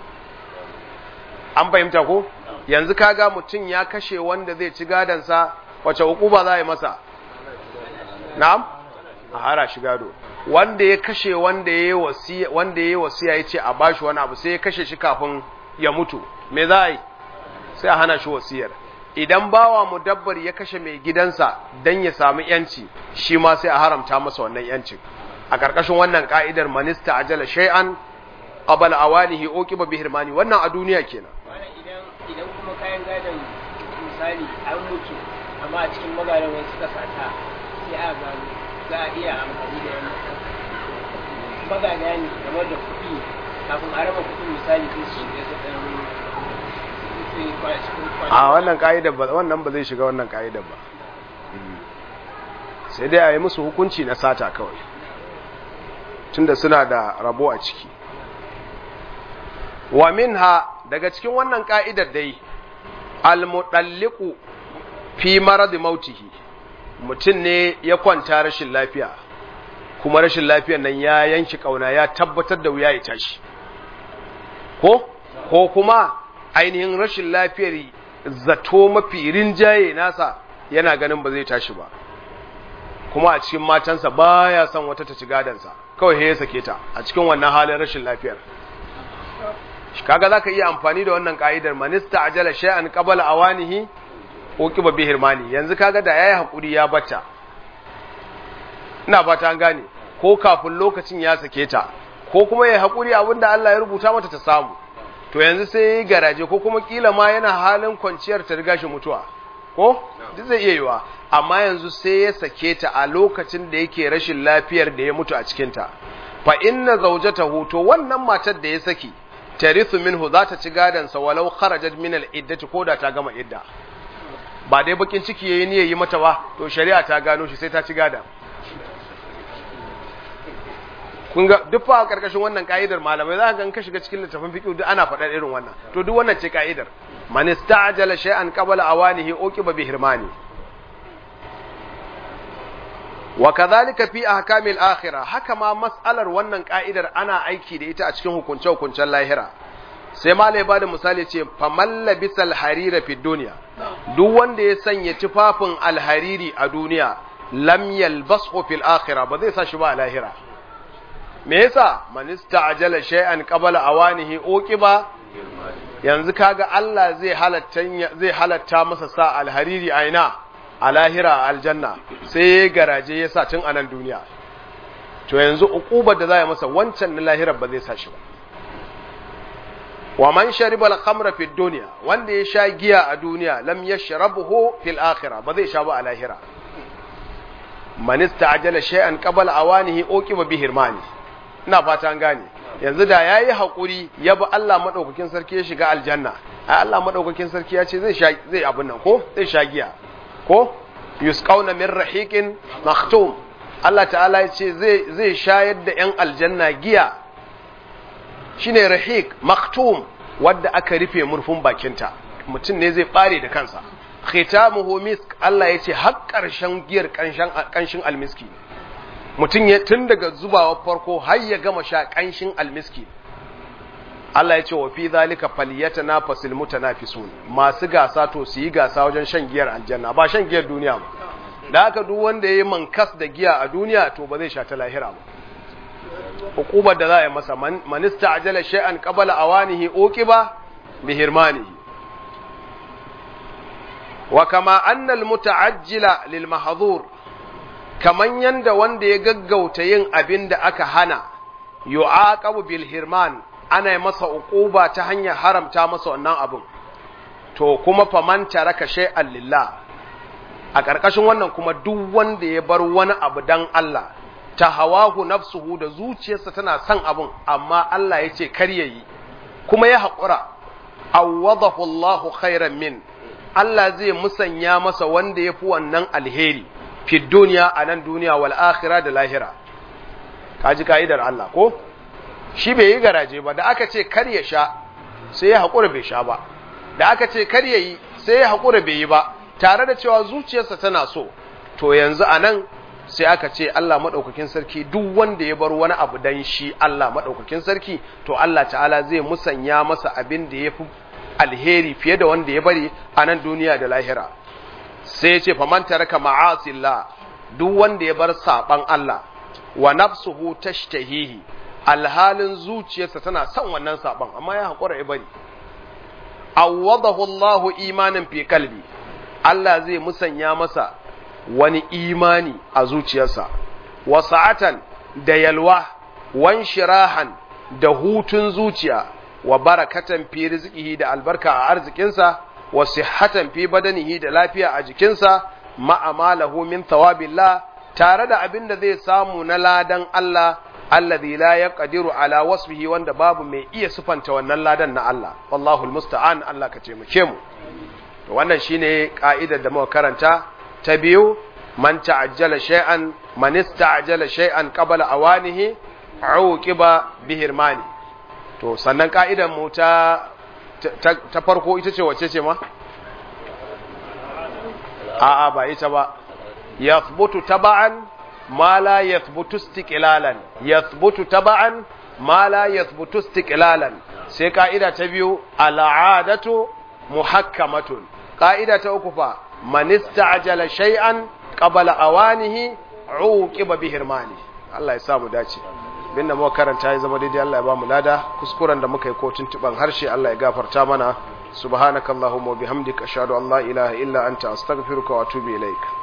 an fahimta ko yanzu kaga mutum ya kashe wanda zai ci gadansa wace uquba za a yi masa na'am a hara shi gado wanda ya kashe wanda ya yi wasiya wanda ya yi wasiya ya ce a bashi wani abu sai ya kashe shi kafin ya mutu me za a yi sai a hana shi wasiyar idan bawa mudabbar ya kashe mai gidansa dan ya samu yanci shi ma sai a haramta masa wannan yancin a ƙarƙashin wannan ka'idar manista ajala shay'an qabala awanihi uqiba bihirmani wannan a duniya kenan idan idan kuma kayan gadon misali an mutu amma a cikin magadan wasu suka sata sai a gano za a iya amfani da yana magada ne game da kuɗi kafin a raba kuɗin misali sai su shiga su ɗan su yi kwa- cikin kwana a wannan ka'idar ba wannan ba zai shiga wannan ka'idar ba sai dai a yi musu hukunci na sata kawai tunda suna da rabo a ciki wa minha daga cikin wannan ka'idar dai almudalliqu fi marad mautihi mutum ne ya kwanta rashin lafiya kuma rashin lafiyar nan ya yanki kauna ya tabbatar da wuya ya tashi ko ko kuma ainihin rashin lafiyar zato mafi rinjaye nasa yana ganin ba zai tashi ba kuma a cikin matansa baya son wata ta ci gadansa kawai ya sake ta a cikin wannan halin rashin lafiyar kaga zaka iya amfani da wannan ka'idar manista ajala shay'an qabala awanihi uqiba bi hirmani yanzu kaga da yayi hakuri ya bata ina fata an gane ko kafin lokacin ya sake ta ko kuma yayi hakuri abinda Allah ya rubuta mata ta samu to yanzu sai yayi garaje ko kuma kila ma yana halin kwanciyar ta riga shi mutuwa ko duk zai iya yiwa amma yanzu sai ya sake ta a lokacin da yake rashin lafiyar da ya mutu a cikin ta fa inna zawjatahu to wannan matar da ya saki tarithu minhu za ta ci gadansa walau kharajat min al-iddati ko da ta gama idda ba dai bakin ciki yayi ne yayi mata ba to shari'a ta gano shi sai ta ci gadan kun ga duk fa a karkashin wannan ka'idar malamai za ka ga ka shiga cikin littafin fiqh duk ana faɗar irin wannan to duk wannan ce ka'idar man ista'jala shay'an qabla awanihi uqiba bi hirmani wa kadhalika fi ahkamil akhirah haka ma mas'alar wannan ka'idar ana aiki da ita a cikin hukunce hukuncen lahira sai malai bada misali ce faman labisal harira fi dunya duk wanda ya sanya tufafin alhariri a duniya lam yalbasu fil akhirah ba zai sa shi ba a lahira me yasa man ista'jala shay'an qabla awanihi uqiba yanzu kaga Allah zai halatta zai halatta masa sa alhariri a ina a lahira a aljanna sai ya garaje ya sa tun anan duniya to yanzu uqubar da za ya masa wancan na lahira ba zai sa shi ba wa man shariba al-khamra fi dunya wanda ya sha giya a duniya lam yashrabuhu fil akhirah ba zai sha ba a lahira man ista'jala shay'an qabla awanihi uqiba bi hirmani ina fata an gane yanzu da yayi hakuri ya bi Allah madaukakin sarki ya shiga aljanna ai Allah madaukakin sarki ya ce zai sha zai abin nan ko zai sha giya ko yusqauna min rahiqin maktum Allah ta'ala ya ce zai zai shayar da yan aljanna giya shine rahiq maktum wadda aka rufe murfin bakinta mutum ne zai bare da kansa khitamuhu misk Allah ya ce har ƙarshen giyar ƙanshin almiski mutum ya tun daga zubawa farko har ya gama sha ƙanshin almiski Allah ya ce wa fi zalika falyatanafasul mutanafisun masu gasa to su yi gasa wajen shan giyar aljanna ba shan giyar duniya ba da haka duk wanda yayi mankas da giya a duniya to ba zai sha ta lahira ba hukubar da za a yi masa man ista'jala shay'an qabla awanihi uqiba bi hirmanihi wa kama anna al muta'ajjila lil mahdhur kaman yanda wanda ya gaggauta yin abin da aka hana yu'aqabu bil hirman ana yi masa uquba ta hanyar haramta masa wannan abin to kuma faman taraka shay'an lillah a ƙarƙashin wannan kuma duk wanda ya bar wani abu dan Allah ta hawahu nafsuhu da zuciyarsa tana son abin amma Allah ya ce kar yayi kuma ya haƙura awwadahu Allahu khairan min Allah zai musanya masa wanda ya fi wannan alheri fi duniya a nan duniya wal akhira da lahira kaji ka'idar Allah ko shi bai yi garaje ba da aka ce kar ya sha sai ya haƙura bai sha ba da aka ce kar ya yi sai ya haƙura bai yi ba tare da cewa zuciyarsa tana so to yanzu a nan sai aka ce Allah maɗaukakin sarki duk wanda ya bar wani abu dan shi Allah maɗaukakin sarki to Allah ta'ala zai musanya masa abin da ya fi alheri fiye da wanda ya bari a nan duniya da lahira sai ya ce faman taraka ma'asillah duk wanda ya bar saban Allah wa nafsuhu tashtahihi alhalin zuciyarsa tana son wannan saban amma ya haƙura ya bari awwadahu Allahu imanin fi kalbi Allah zai musanya masa wani imani a zuciyarsa wa sa'atan da yalwa wan shirahan da hutun zuciya wa barakatan fi rizqihi da albarka a arzikinsa wa sihhatan fi badanihi da lafiya a jikinsa ma'amalahu min thawabillah tare da abin da zai samu na ladan Allah alladhi la yaqdiru ala wasfihi wanda babu mai iya sufanta wannan ladan na Allah wallahu almusta'an Allah ka taimake mu to wannan shine ka'idar da muka karanta ta biyu man ta'ajjala shay'an man ista'jala shay'an qabla awanihi uqiba bihirmani to sannan ka'idar mu ta ta farko ita ce wacce ce ma a'a ba ita ba yathbutu taba'an ma la yathbutu istiqlalan yathbutu taba'an ma la yathbutu istiqlalan sai ka'ida ta biyu al'adatu muhakkamatun ka'ida ta uku fa man ista'jala shay'an qabla awanihi uqiba bihirmani Allah ya sa mu dace binda muka karanta ya zama daidai Allah ya ba mu lada kuskuren da muka yi ko tuntuban harshe Allah ya gafarta mana subhanakallahumma wa bihamdika ashhadu an la ilaha illa anta astaghfiruka wa atubu ilaik